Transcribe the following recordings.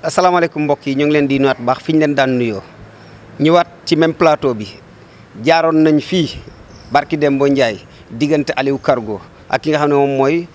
asalaamaaleykum mbokk yi ñu ngi leen di nuyuwaat baax fi ñu leen daan nuyoo ñëwaat ci même plateau bi jaaroon nañ fii barki Dembo Ndiaye diggante Aliou Cargo ak ki nga xam ne moom mooy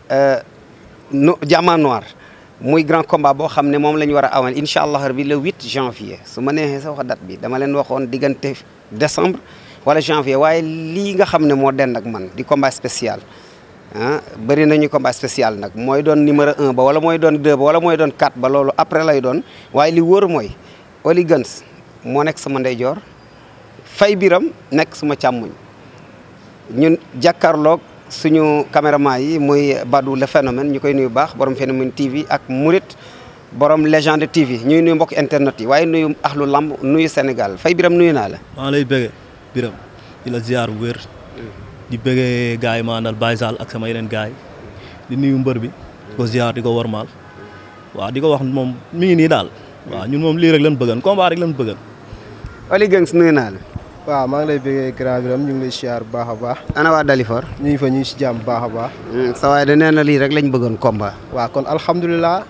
no Diamant Noir muy grand combat boo xam ne moom la ñu war a amal incha allah rabi le 8 janvier su ma neexee sa wax date bi dama leen waxoon diggante décembre wala janvier waaye lii nga xam ne moo den ak man di combat spécial ah bëri nañu combat spécial nag mooy doon numéro 1 ba wala mooy doon 2 ba wala mooy doon 4 ba loolu après lay doon waaye li wóor mooy Oli Guns moo nekk sama ndeyjoor Fay Biram nekk suma càmmuñ ñun jàkkaarloog suñu caméraman yi muy Badou le phénomène ñu koy nuyu baax borom phénomène TV ak Murit borom légende TV ñuy nuyu mbokk internet yi waaye nuyu axlu lamb nuyu Sénégal Fay Biram nuyu naa la. maa lay bëggee Biram di la ziar bu wér. di bëggee gars yi ma àndal Baye Sall ak sama yeneen gars yi di nuyu mbër bi di ko ziar di ko warmaal waaw di ko wax moom mi ngi nii daal waaw ñun moom lii rek lañ bëggan combat rek lañ bëggan Oli Guns nuyu naa la. waaw maa ngi lay bëggee grand biram ñu ngi lay siyaar bu baax a baax ana waa Dalifor. ñu ngi fa ñu ngi si jàmm bu baax a baax sa waay da nee na lii rek lañ bëggoon combat. waaw kon alhamdulilah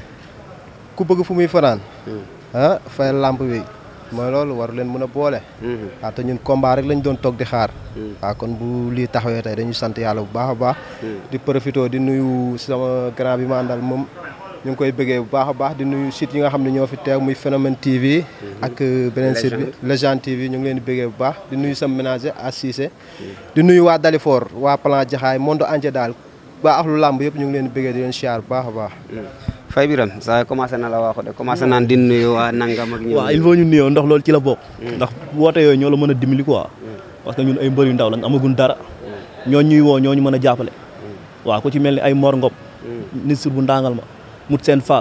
ku bëgg fu muy fanaan ah fay lamp bi mooy loolu war leen mën a boole waaw te ñun combat rek lañ doon toog di xaar waaw kon bu lii taxawee tey dañuy sant yàlla bu baax a baax di profité di nuyu sama grand bi ma àndal moom ñu ngi koy bëggee bu baax a baax di nuyu site yi nga xam ne ñoo fi teew muy phénomène TV ak beneen site bi Légende TV ñu ngi leen di bëggee bu baax di nuyu sama ménager à Cissé di nuyu waa Dalifor waa plan Jaxaay monde entier daal waa axlu làmb yëpp ñu ngi leen di bëggee di leen siyaar bu baax a baax Fay Biram saa commencé na la waxu de commencé naan di nuyu waa nangam ak ñoom. waaw il faut ñu nuyoo ndax loolu ci la bokk ndax woote yooyu ñoo la mën a dimbali quoi parce que ñun ay mbër yu ndaw lañ amagun dara ñoo ñuy woo ñoo ñu mën a jàppale waaw ku ci mel ni ay Mor Ngop ministre bu ndàngal ma mut seen Fall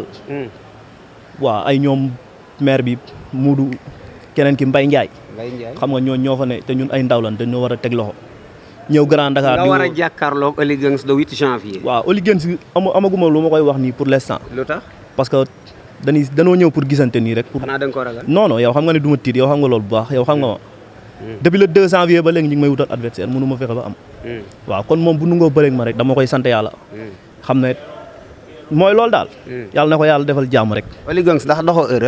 waaw ay ñoom maire bi Muudu keneen ki Mbay Njaay Mbaye Ndiaye. xam nga ñoo ñoo fa ne te ñun ay ndaw lañ dañoo war a teg loxo ñëw Grand Dakar nga di war a woo- jàkkaarloog Oli Guns le 8 janvier. waaw Oli Guns ama amaguma lu ma koy wax nii pour l'instant lu tax parce que dañuy danoo ñëw pour gisante nii rek pour xanaa da nga ko ragal. non non yow xam nga ne du ma tiit yow xam nga loolu bu baax yow xam nga ma depuis le 2 janvier ba léegi ñu ngi may wutal adversaire mënu ma fexe ba am waaw kon moom bu nungoo bëreeg ma rek dama koy sant yàlla xam ne mooy loolu daal yàlla na ko yàlla defal jàmm rek Oli Guns ndax doxoo erreur.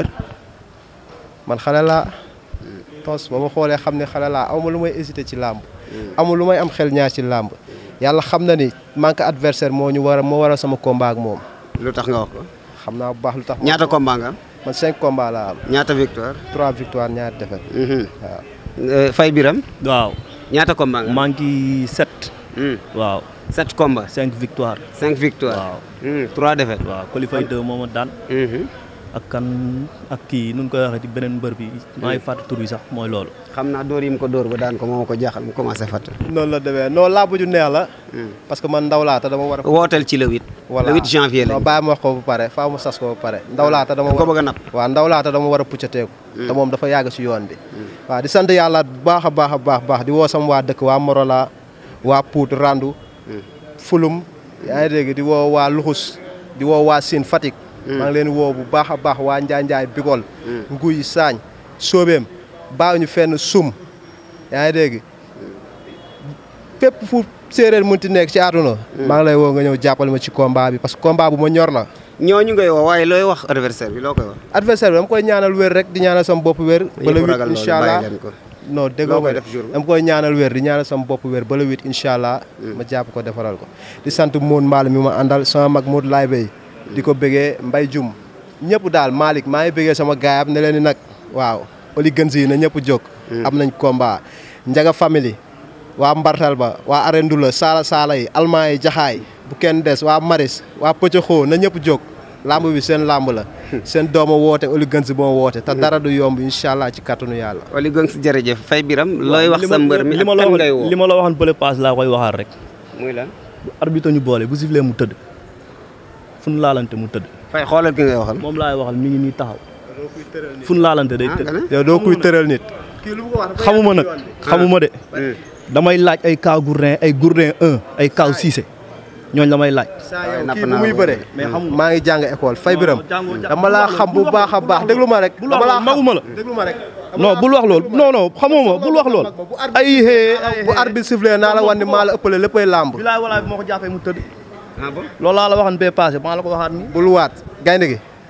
man xale laa tos ba ma xoolee xam ne xale laa amuma lu may hésité ci làmb amul lu may am xel ñaar ci làmb yàlla xam na ni manque adversaire moo ñu war a moo war a sama combat ak moom lu tax nga wax ko. xam naa bu baax lu tax ñaata combat nga am. man cinq combat laa am ñaata victoire. trois victoire ñaari défaite waaw Euh, Fay Biram waaw ñaata combat nga am. maa ngi sept Hmm. waaw sept combats. cinq victoire cinq victoires. waaw Hmm, trois défaites. waaw qualifié deux moo ma daan Mhm. ak kan ak kii nu ñu koy waxee ci beneen mbër bi maa ngi fàtte tur bi sax mooy loolu xam naa dóor yi mu ko dóor ba daan ko moo ma ko jaaxal mu commencé fàtte. noonu la demee non làmb ju neex la parce que man ndaw laa te dama war a wooteel ci le 8. voilà le 8 janvier la. non bàyyi ma wax ko ba pare faa ma sas ko ba pare ndaw laa te dama ko war bëgg a napp. waaw ndaw laa te dama war a puccateeku te moom dafa yàgg si yoon bi waaw di sant yàlla bu baax a baax a baax baax di woo sama waa dëkk waa Morola waa Pout Randu Fulum yaa ngi dégg di woo waa Luxus di woo waa Sine Fatick maa ngi leen woo bu baax a baax waa Njaay Njaay Bigol Nguy Saañ Soobeem baaw ñu fenn sum yaa ngi dégg fépp fu séeréer mënti nekk ci àdduna maa ngi lay woo nga ñëw jàppale ma ci combat bi parce que combat bu ma ñor la ñooñu ngay woo waaye looy wax adversaire bi loo koy wax. adversaire bi dama koy ñaanal wér rek di ñaanal sama bopp wér ba le Yëpp huit ragal loolu, incha allah bàyyi leen ko. non déggoo Loo koy ma def jour bi? dama koy ñaanal wér di ñaanal sama bopp wér ba le huit incha allah ma jàpp ko defaral ko di sant Moon Mbaal mi ma àndal sama mag Mood Laay Bay di ko bëggee Mbay Jum ñëpp daal Malick maa ngi bëggee sama gaayam ne leen ni nag waaw Oli Guns yi na ñëpp jóg am nañ combat Njaga family waa Mbartal ba waa Arendula Saala Saala yi Almaa yi Jaxaay bu kenn des waa Maris waa Pëccaxoo na ñëpp jóg lamb bi seen lamb la seen dooma woote Oli Guns boo woote te dara du yomb incha allah ci kàttanu yàlla Oli Guns jërëjëf Fay Biram looy wax sa mbër mi li ma ak la kan wax ngay woo. li ma la waxoon bële paas laa koy waxaat rek muy lan. bu arbitre ñu boole bu sifflee mu tëdd fu nu laalante mu tëdd Fay xoolal ki ngay waxal. moom laay waxal mi ngi nii taxaw fu nu laalante day ah nga tëdd ne. yow doo kuy tëral nit xamuma nag xamuma de damay laaj ay kaw gourdin ay gourdin 1 ay kaw Cissé ñooñ la may laaj saa napp yow kii naa bu muy ko. bëre mais xamuma maa ngi jàng école fay biram jàngoo jàng- dama laa xam bu baax a baax déglu ma rek bul dama wax laa loolu maguma la déglu ma rek non bul wax lool non non xamuma bul wax lool ay hee bu arbitre sifflé naa la wan ni maa la ëppale léppay làmb bilaay walaay bi moo ko jàppee mu tëdd ah bon. loolu laa la waxoon bee passé maa la ko waxaat nii bul waat gaynde gi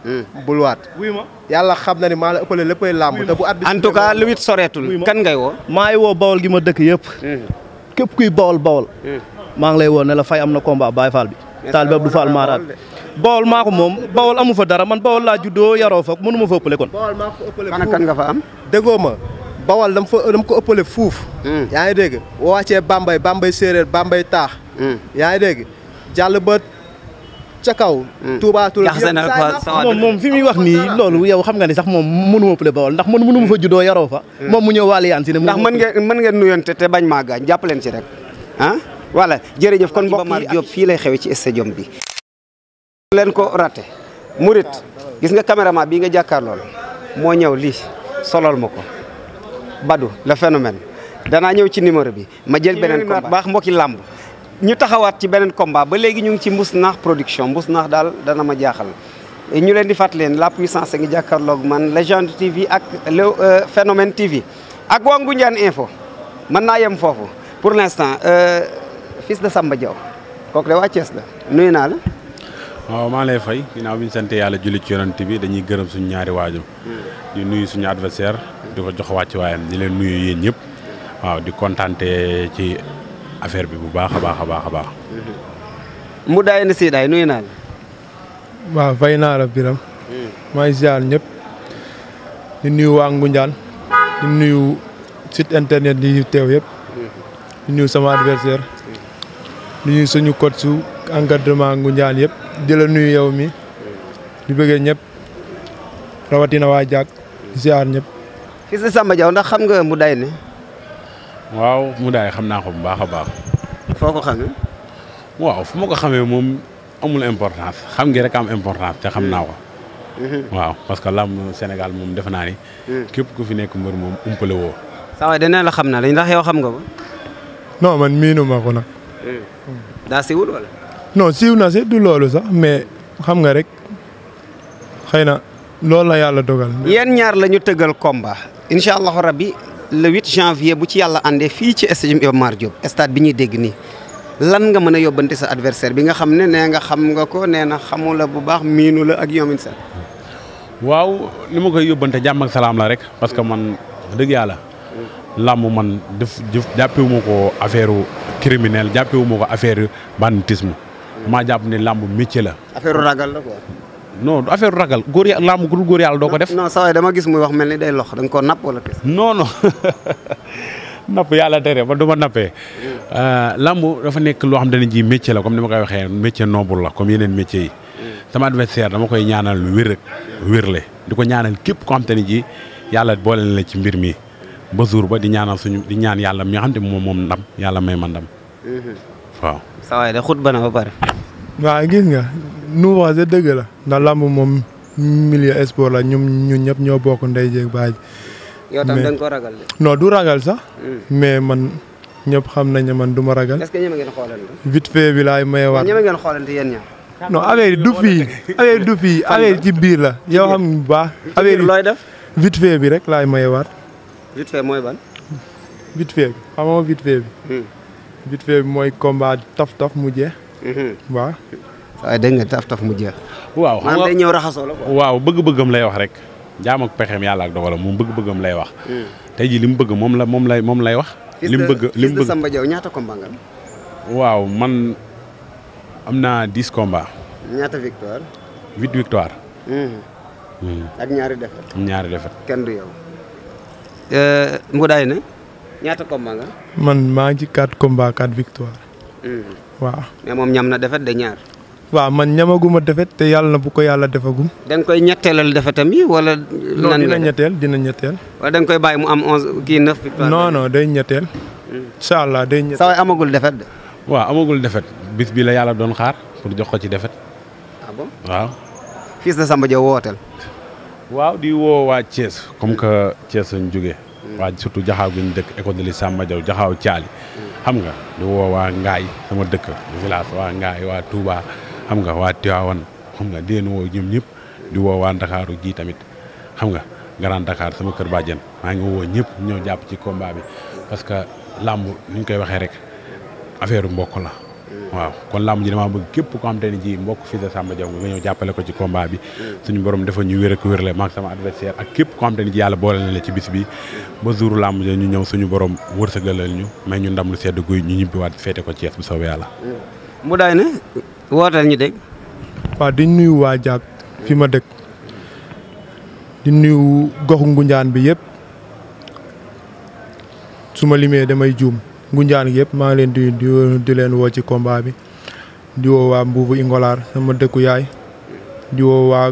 bul waat wuy ma yàlla xam na ni maa la ëppale léppay làmb te bu at bi en tout cas lu wit soreetul kan ngay woo maa ngi woo bawol gi ma dëkk yëpp képp kuy bawol bawol maa ngi lay woo ne la fay am na combat Baye Fall bi taal bi Abdou Fall Maraat bawol maa ko moom bawol amu fa dara man bawol laa juddoo yaroo fa mënu ma fa ëppale kon bawal maa ko ëppale kan ak kan nga fa am déggoo ma bawal dama fa dama ko ëppale fuuf yaa ngi dégg boo wàccee bambay bambay séeréer bambay taax yaa ngi dégg jàll ba ca kaw Touba Toul jaxase na ko sa moom moom fi muy wax nii loolu yow xam nga ni sax moom mënu ma ëppale bawol ndax man mënu ma fa juddoo yaroo fa moom mu ñëw waali yaan si ne ndax mën ngeen mën ngeen nuyonte te bañ maa gaañ jàpp leen ci rek ah voilà jërëjëf kon mbokk yi Diop fii lay xewe ci stadium bi leen ko raté Murit gis nga caméraman bii nga jàkkaar lool moo ñëw lii solol ma ko Badou le phénomène danaa ñëw ci numéro bi ma jël beneen combat baax mbokki làmb ñu taxawaat ci beneen combat ba léegi ñu ngi ci mbus naax production mbus naax daal dana ma jaaxal ñu leen di fàttali leen la puissance ngi jàkkaarloog man légende TV ak le phénomène TV ak waa Ngoundiane info mën naa yem foofu pour l'instant fils de Samba Diaw kooku de waa Thiès la nuyu naa la waaw maa lay fay ginnaaw bi ñu sant yàlla julli ci yonent bi dañuy gërëm suñu ñaari waajum di nuyu suñu adversaire di ko jox wàcc waayam di leen nuyu yéen ñëpp waaw di kontaante ci affaire bi bu baax a baax a baax a baax. mu daay na siidaay nuyu naa la waaw fay naa la biram maa ngi ziar ñëpp di nuyu waa Ngoundiane di nuyu site internet yi teew yëpp di nuyu sama adversaire di nuyu suñu coach su encadrement Ngoundiane yëpp di la nuyu yow mi di bëggee ñëpp rawatina waa Diak di ziar ñëpp. fils de Samba Diaw ndax xam nga mu day ne waaw mu daay xam naa ko bu baax a baax. foo ko xamee waaw fu ma ko xamee moom amul importance xam ngi rek am importance te xam naa ko. waaw parce que làmb Sénégal moom defe naa ni. képp ku fi nekk mbër moom umpale woo. saa waay dana la xam na la ndax yow xam nga ko non man miinu ma ko nag. daa siwul wala non siiw na si du loolu sax mais xam nga rek xëy na loolu la yàlla dogal. yéen ñaar la ñu tëggal combat incha allahu rabbi le 8 janvier bu ci yàlla àndee fii ci stade Iba Mar Diop stade bi ñuy dégg nii lan nga mën a yóbbante sa adversaire bi nga xam ne nee nga xam nga ko nee na xamu la bu baax miinu la ak yoomin sa waaw li ma koy yóbbante jàmm ak salaam la rek parce que man wax dëgg yàlla làmb man def jëf jàppewu ma ko affaire criminel jàppewu ma ko affaire banditisme maa jàpp ne làmb métier la affaire ragal la quoi. non du affaire ragal góor ya làmb ku dul góor yàlla doo ko def non saa waay dama gis muy wax mel ni day lox da nga koo napp wala tes non non napp yàlla tere ba du ma nappee làmb dafa nekk loo xam ne ji métier la comme ni ma koy waxee métier noble la comme yeneen métiers yi sama adversaire dama koy ñaanal lu wér ak wérle di ko ñaanal képp koo xam te ne ji yàlla boole na la ci mbir mi ba jour ba di ñaanal suñu di ñaan yàlla mi nga xam te moom moom ndam yàlla may ma ndam waaw saa waay de xut ba na ba pare waaw gis nga nu wax dëgg la ndax làmb moom milieu sport la ñum ñun ñëpp ñoo bokk ndey jeeg baay yow tam Mais- da nga ko ragal de non du ragal sax mais man ñëpp xam nañ ne man du ma ragal est-ce que ñeme ngeen xoolante vite fait bi laay maye waat ñeme ngeen xoolante yéen ñaar non affaire yi du fii affaire yi du fii affaire yi ci biir la yow xam bu baax affaire yi looy def vite fait bi rek laay maye waat vite fait mooy ban vite fait bi xam nga vite fait bi vite fait bi mooy combat taf taf mu jeex waaw waaye dégg nga taf taf mu jeex waaw xam maanaam nga day ñëw raxasoo la quoi waaw bëgg-bëggam lay wax rek jaam ak pexeem yàlla ak dogalam moom bëgg-bëggam lay wax tey jii li mu bëgg moom la moom lay moom lay wax Fils li mu de- bëgg li Fils mu de bëgg Samba Diaw ñaata combat nga am waaw man am naa dix combats ñaata victoire huit victoire ak ñaari défaite am ñaari defet kenn du yow Mboudaay na ñaata combat nga man maa ngi ci 4 combats 4 victoire waaw mais moom ñam na défaite de ñaar waaw man ñamaguma defet te yàlla na bu ko yàlla defagum da nga koy ñetteelal défaitam yi wala non nan dina nga def? ñetteel dina ñetteel wala da nga koy bàyyi mu am onze kii neuf victoire non non day ñetteel incha allah day ñetteel saa waay amagul défaite de waaw amagul defet bis bi la yàlla doon xaar pour jox ko ci defet ah bon waaw Fils de Samba Diaw wooteel waaw di woo waa Thiès comme que Thiès lañ jógee waa surtout jaxaaw gi ñu dëkk école de li Samba Diaw jaxaaw caali xam nga di woo waa Ngaay sama dëkk village waa Ngaay waa Touba xam nga waa Tivaouane xam nga di leen woo ñoom ñëpp di woo waa Ndakaaru ji tamit xam nga Grand Dakar sama kër bàjjen maa ngi woo ñëpp ñoo jàpp ci combat bi parce que làmb ni ñu koy waxee rek affaire mbokk la waaw kon làmb ji damaa bëgg képp koo xam te ne ji mbokk fils de Samba Diaw nga ñëw jàppale ko ci combat bi suñu borom dafa ñu wér ak wérle maag sama adversaire ak képp koo xam te ne ji yàlla boole na la ci bis bi ba jour làmb ji ñu ñëw suñu borom wërsëgalal ñu may ñu ndam lu sedd guy ñu ñibbiwaat feete ko Thiès bu soobee yàlla mu daay na wootal ñu dégg waaw di nuyu waa Diak fi ma dëkk di nuyu goxu Ngunjaan bi yëpp su ma limee damay juum Ngunjaan gi yëpp maa ngi leen di di di leen woo ci combat bi di woo waa Mbuubu Ingolaar sama dëkku yaay di woo waa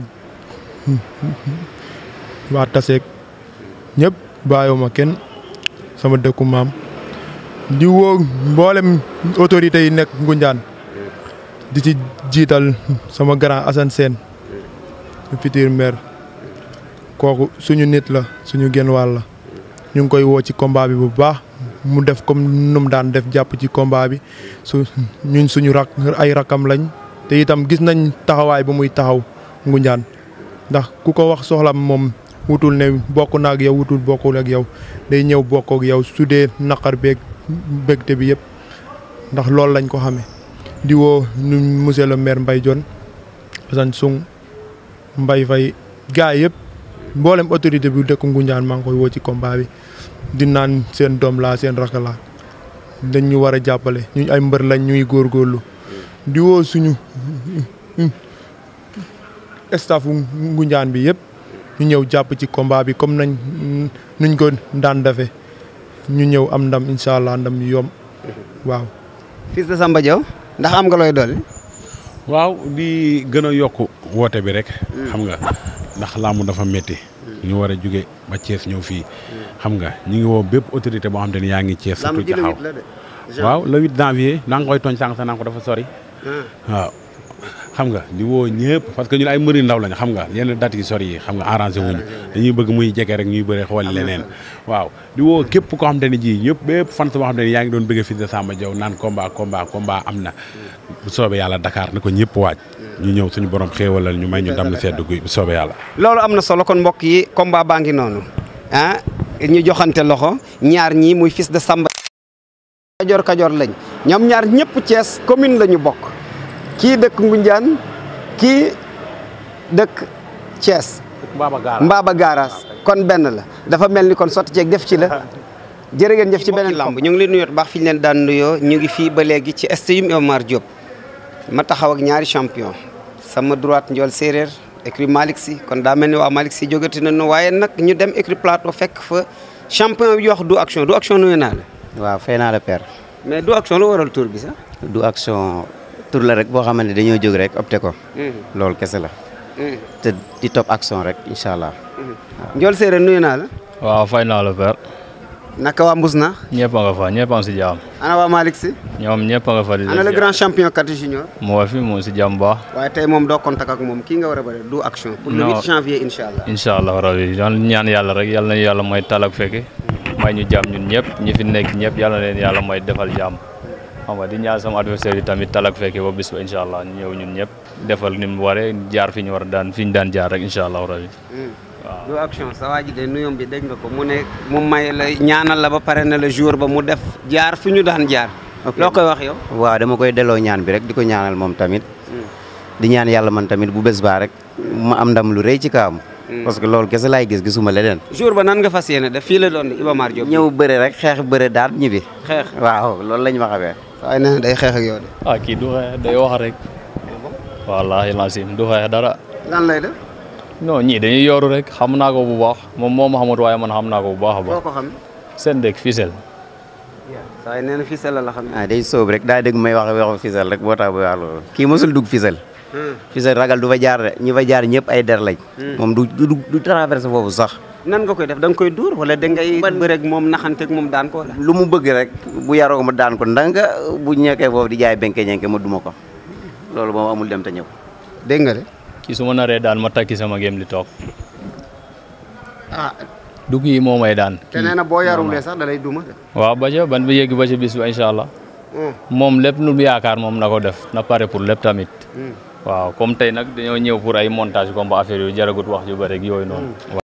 waa Taseek ñëpp bàyyiwuma kenn sama dëkku maam di woo mboolem autorités yi nekk Ngunjaan di ci jiital sama grand Assane Sène futur maire kooku suñu nit la suñu genn wàll la ñu ngi koy woo ci combat bi bu baax mu def comme nu mu daan def jàpp ci combat bi su ñun suñu rak ay rakam lañ te itam gis nañ taxawaay bu muy taxaw Ngunjaan ndax ku ko wax soxlam moom wutul ne bokk na ak yow wutul bokkul ak yow day ñëw bokk ak yow su dee naqar beeg bégte bi yëpp ndax loolu lañ ko xamee. di woo ñu monsieur le maire Mbaye Dione Assane Sung Mbaye Faye gars yëpp mboolem autorité bi dëkk Ngunjaan maa ngi koy woo ci combat bi di naan seen doom laa seen rakk laa dañ ñu war a jàppale ñu ay mbër lañ ñuy góorgóorlu di woo suñu staffu Ngunjaan bi yëpp ñu ñëw jàpp ci combat bi comme nañ nuñ ko daan defe ñu ñëw am ndam incha allah ndam yu yomb waaw. fils de Samba Diaw ndax am nga looy dolli. waaw di gën a yokk woote bi rek xam nga ndax làmb dafa métti ñu war a jóge ba Thiès ñëw fii xam nga ñu ngi woo bépp autorité boo xam te ne yaa ngi Thiès surtout jaxaw waaw le 8 janvier naa nga koy tooñ sànq sa naa ko dafa sori waaw xam nga di woo ñëpp parce que ñun ay mbëri ndaw lañ xam nga yenn date yi sori yi xam nga arrangé wuñu dañuy bëgg muy jege rek ñuy bëre xool leneen waaw di woo képp koo xam te ne ji ñëpp bépp fan boo xam te ne yaa ngi doon bëgg fils de Samba Diaw naan combat combat combat am na bu soobee yàlla Dakar na ko ñëpp waaj ñu ñëw suñu borom xéewalal ñu may ñu dam lu sedd guy bu soobee yàlla loolu am na solo kon mbokk yi combat baa ngi noonu ah ñu joxante loxo ñaar ñii muy fils de Samba kajoor kajoor lañ ñoom ñaar ñëpp Thiès commune la ñu bokk kii dëkk Ngunjaan kii dëkk Thiès Mbaba Garaas kon benn la dafa mel ni kon sotti ceeg def ci la jërë ngeen jëf ci beneen lamb ñu ngi leen nuyoo baax fi ñu leen daan nuyoo ñu ngi fii ba léegi ci stade Iba Mar Diop ma taxaw ak ñaari champion sama droite njool séeréer écrit Malick Sy kon daa mel ni waa Malick Sy jógati nañu waaye nag ñu dem écrit plateau fekk fa champion bi wax du action du action nuyu naa la waaw fay naa la père mais du action lu waral tour bi sax du action tur la rek boo xamante ne dañoo jóg rek opté ko loolu kese la te di topp action rek incha allah njool séeréer nuyu naa la waaw fay naa la père naka waa mbus na ñëpp a nga fa ñëpp a ngi si jàmm ana waa Malick Sy ñoom ñëpp a nga fa di ana le grand champion kati junior mu wa fi mu si jàmm baax waaye tey moom doo contact ak moom kii nga war a bëri du action pour le Non. 8 janvier incha allah incha allah rabi yan ñaan yàlla rek yàlla na yàlla mooy tal ak fekke may ñu jàmm ñun ñëpp ñi fi nekk ñëpp yàlla na leen yàlla mooy defal jàmm xam nga di ñaan sama adversaire yi tamit tal ak fekke ba bis ba incha allah ñu ñëw ñun ñëpp defal ni mu waree jaar fi ñu war a daan fi ñu daan jaar rek incha allah rabi du action sa waa ji de nuyoom bi dégg nga ko mu ne mu may la ñaanal la ba pare na la jour ba mu def jaar fi ñu daan jaar loo koy wax yow waaw dama koy delloo ñaan bi rek di ko ñaanal moom tamit di ñaan yàlla man tamit bu bés baa rek ma am ndam lu rëy ci kawam parce que loolu kese laay gis gisuma leneen jour ba nan nga fas yéene def fii la doon di Iba Mar Diop ñëw bëre rek xeex bëre daan ñibbi xeex waaw loolu lañ ma xamee waaye nee na day xeex ak yow de ah kii du xeex day wax rek wallaahi lancim du xeex dara lan lay def non ñii dañuy yooru rek xam naa ko bu baax moom moo ma xamut waaye man xam naa ko bu baax a boo baax ko xam seen dëkk Fissel waaye nee na fii sa la la xam ah day sóob rek daa dégg may wax waxu fisal rek boo tax ba wax loolu kii mosul dugg fisal fisal ragal du fa jaar de ñi fa jaar ñëpp ay der lañ moom du du du traversé foofu sax nan nga koy def da nga koy dóor wala da ngay bëreeg moom naxanteeg moom daan ko wala lu mu bëgg rek bu yaroo ma daan ko ndanga bu ñekkee foofu di jaay benke ñenke ma duma ko loolu moom amul dem te ñëw dégg nga de kii su ma naree daan ma takki sama gém di toog ah du kii moo may daan te nee na boo yarulee sax da lay duma de waaw ba ca ban ba yegg ba ca bis ba incha allah moom lépp lu mu yaakaar moom na ko def na pare pour lépp tamit waaw comme tey nag dañoo ñëw pour ay montage comme ba affaire yu jaragut wax ju bëri ak yooyu noonu